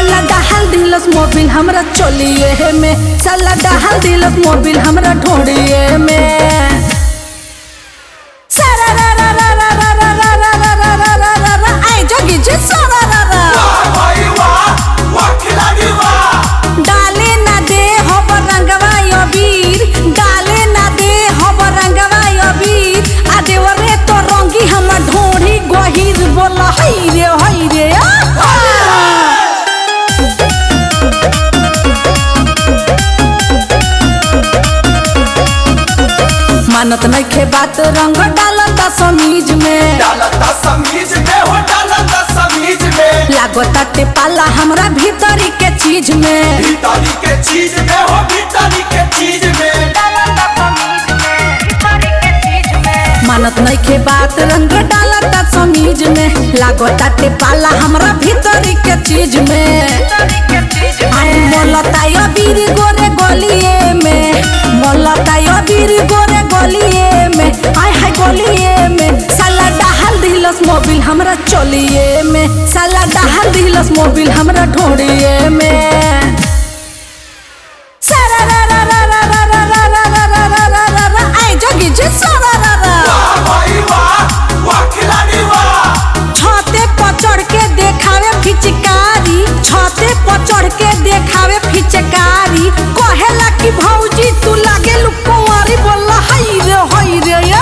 साला डहाल दिलस मोबिल हमरा चलिए में साला डहाल दिलस मोबिल हमरा ढोड़िए में सारा रा रा रा रा रा रा रा रा रा रा रा रा रा रा आई जोगी जी सारा रा रा वाह भाई वाह वाह खिलाड़ी वाह डाले ना दे हब रंगवा यो वीर डाले ना दे हब रंगवा यो वीर आ देवरे तो रंगी हम ढोढ़ी गहिर बोल हई रे हई रे आ, आ। मानत नइखे बात रंग डालता समीज में डालता समीज में हो डालता समीज में लागताटे पाला हमरा भीतरी के चीज में भीतरी के चीज में हो भीतरी के चीज में मानत नइखे बात रंग डालता समीज में लागताटे पाला हमरा भीतरी के चीज में आई मोलता यो बीर गोरे गलिए में मोलता यो बीर गोरे गलिए में आय हाय गलिए में साला डहाल दिलस मोबिल हमरा चलिए में साला डहाल दिलस मोबिल हमरा ढोड़िए में सारा रा रा रा रा रा रा रा रा रा रा रा रा रा रा आई जोगी जी सारा रा रा वाह भाई वाह वाह खिलाड़ी वाह छते पर चढ़ के देखावे फिचकारी छते पर चढ़ के देखावे फिचकारी कहेला कि भौजी तू लागे लुकुआरी बोला हई रे हई रे या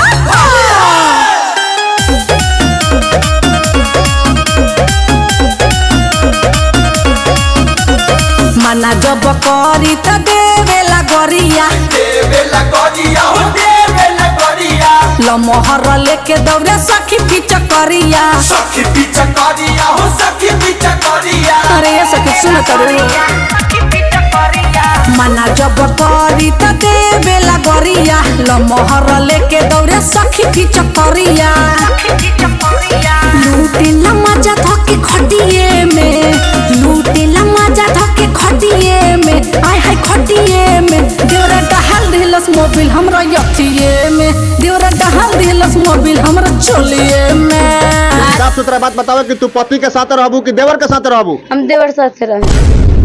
मना जब करी त देवेला गरिया देवेला गरिया हो देवेला गरिया लमहर लेके दौड़े सखी फिचकरिया सखी पीछा गरिया हो सखी पीछा गरिया अरे ये सखी सुन करू मना जब करी त देवेला गरिया लमहर लेके दौड़े सखी फिचकरिया लूटेला मजा धके खटिए में लूटेला मजा धके खटिए में आय हाय खटिए में देवरा डहाल दिलस मोबिल हमरा यथिए में देवरा डहाल दिलस मोबिल हमरा चलिए में साफ सुथरा बात बताओ कि तू पति के साथ रहबू कि देवर के साथ रहबू हम देवर साथ रहे